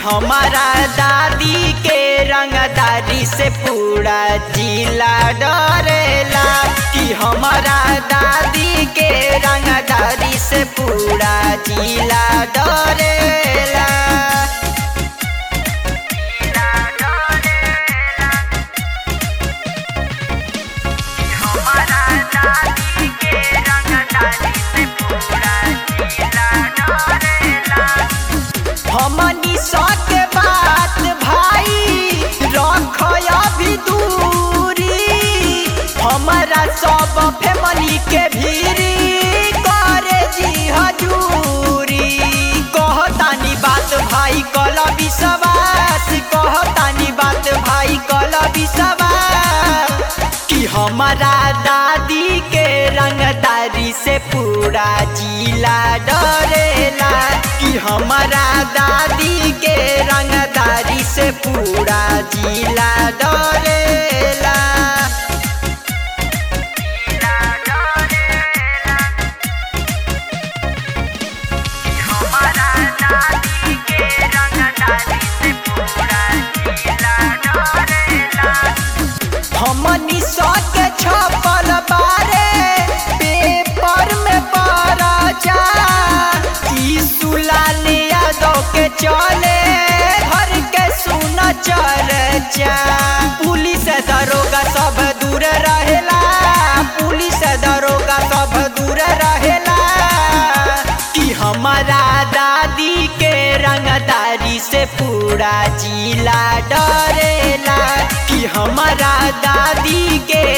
हमारा दादी के रंगदारी से पूरा जिला डरेला कि हमारा दादी के रंगदारी से पूरा जिला डरेला हमारा दादी के रंगदारी से पूरा जिला डरेला हमनी सके बात भाई रख अभी दूरी हमारा सब फैमिली के भीरी करे जी हजूरी कहतानी बात भाई कल विश्वास कहतानी बात भाई कल विश्वास कि हमारा दादी के रंगदारी से पूरा जिला डरेला कि हमारा दादी के रंगदारी से पूरा जिला डरेला हमारा दादी के रंगदारी से पूरा जिला डरेला हमनी सके छपल बारे पेपर में पड़ा जा ई सुलाल यादव के चले घर के सुन चर्चा पुलिस दरोगा सब दूर रहेला पुलिस दरोगा सब दूर रहेला कि हमारा दादी के रंगदारी से पूरा जिला डरेला कि हमारा दादी के